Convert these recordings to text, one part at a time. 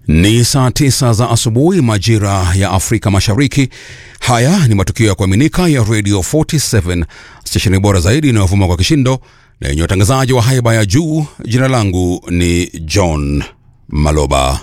Ni saa tisa za asubuhi majira ya Afrika Mashariki. Haya ni matukio ya kuaminika ya Radio 47 stesheni bora zaidi inayovuma kwa kishindo na yenye watangazaji wa haiba ya juu. Jina langu ni John Maloba.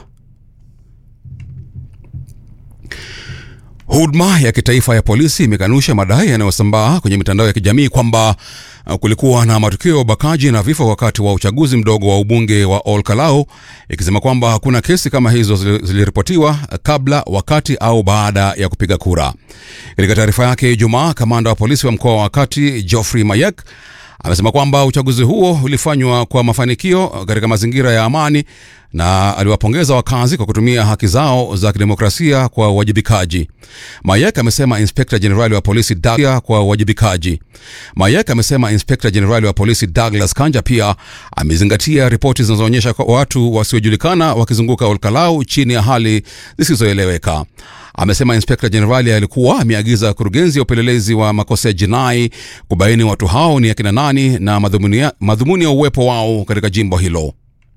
Huduma ya kitaifa ya polisi imekanusha madai yanayosambaa kwenye mitandao ya kijamii kwamba uh, kulikuwa na matukio ya ubakaji na vifo wakati wa uchaguzi mdogo wa ubunge wa Ol Kalou, ikisema kwamba hakuna kesi kama hizo zili- ziliripotiwa kabla, wakati au baada ya kupiga kura. Katika taarifa yake Ijumaa, kamanda wa polisi wa mkoa wa Kati Geoffrey Mayek amesema kwamba uchaguzi huo ulifanywa kwa mafanikio katika mazingira ya amani na aliwapongeza wakazi kwa kutumia haki zao za kidemokrasia kwa uwajibikaji. Mayek amesema inspekta jenerali wa polisi Douglas kwa uwajibikaji. Mayek amesema inspekta jenerali wa polisi Douglas Kanja pia amezingatia ripoti zinazoonyesha kwa watu wasiojulikana wakizunguka Olkalau chini ya hali zisizoeleweka. Amesema inspekta jenerali alikuwa ameagiza kurugenzi ya upelelezi wa makosa ya jinai kubaini watu hao ni akina nani na madhumuni ya, madhumuni ya uwepo wao katika jimbo hilo.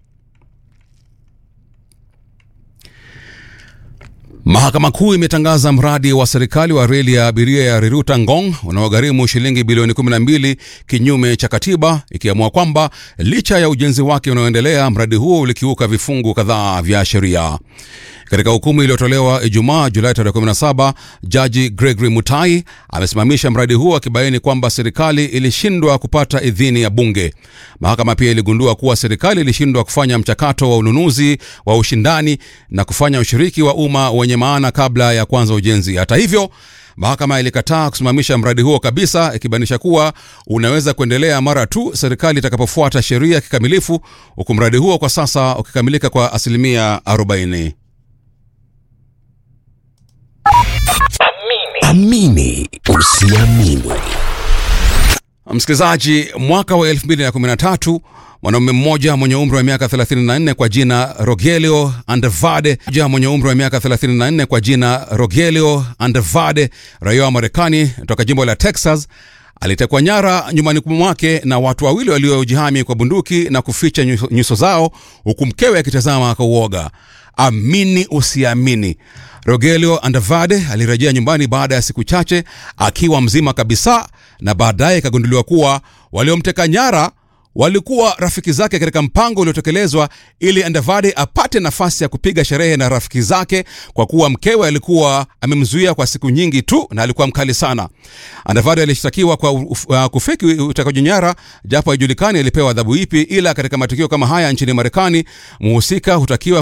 Mahakama Kuu imetangaza mradi wa serikali wa reli ya abiria ya Riruta Ngong unaogharimu shilingi bilioni 12 kinyume cha katiba, ikiamua kwamba licha ya ujenzi wake unaoendelea, mradi huo ulikiuka vifungu kadhaa vya sheria. Katika hukumu iliyotolewa Ijumaa Julai tarehe 17, jaji Gregory Mutai amesimamisha mradi huo akibaini kwamba serikali ilishindwa kupata idhini ya bunge. Mahakama pia iligundua kuwa serikali ilishindwa kufanya mchakato wa ununuzi wa ushindani na kufanya ushiriki wa umma wenye maana kabla ya kuanza ujenzi. Hata hivyo Mahakama ilikataa kusimamisha mradi huo kabisa, ikibainisha kuwa unaweza kuendelea mara tu serikali itakapofuata sheria kikamilifu, huku mradi huo kwa sasa ukikamilika kwa asilimia 40. Amini usiamini. Msikilizaji, mwaka wa 2013 mwanaume mmoja mwenye umri wa miaka 34 kwa jina Rogelio Andevade mmoja mwenye umri wa miaka 34 kwa jina Rogelio Andevade, raia wa Marekani toka jimbo la Texas alitekwa nyara nyumbani mwake na watu wawili waliojihami kwa bunduki na kuficha nyuso, nyuso zao huku mkewe akitazama kwa uoga. Amini usiamini, Rogelio Andavade alirejea nyumbani baada ya siku chache akiwa mzima kabisa, na baadaye ikagunduliwa kuwa waliomteka nyara walikuwa rafiki zake katika mpango uliotekelezwa ili Andavade apate nafasi ya kupiga sherehe na rafiki zake, kwa kuwa mkewe alikuwa amemzuia kwa siku nyingi tu na alikuwa mkali sana. Andavade alishtakiwa kwa uf- uh, kufeki utekaji nyara, japo haijulikani alipewa adhabu ipi, ila katika matukio kama haya nchini Marekani mhusika hutakiwa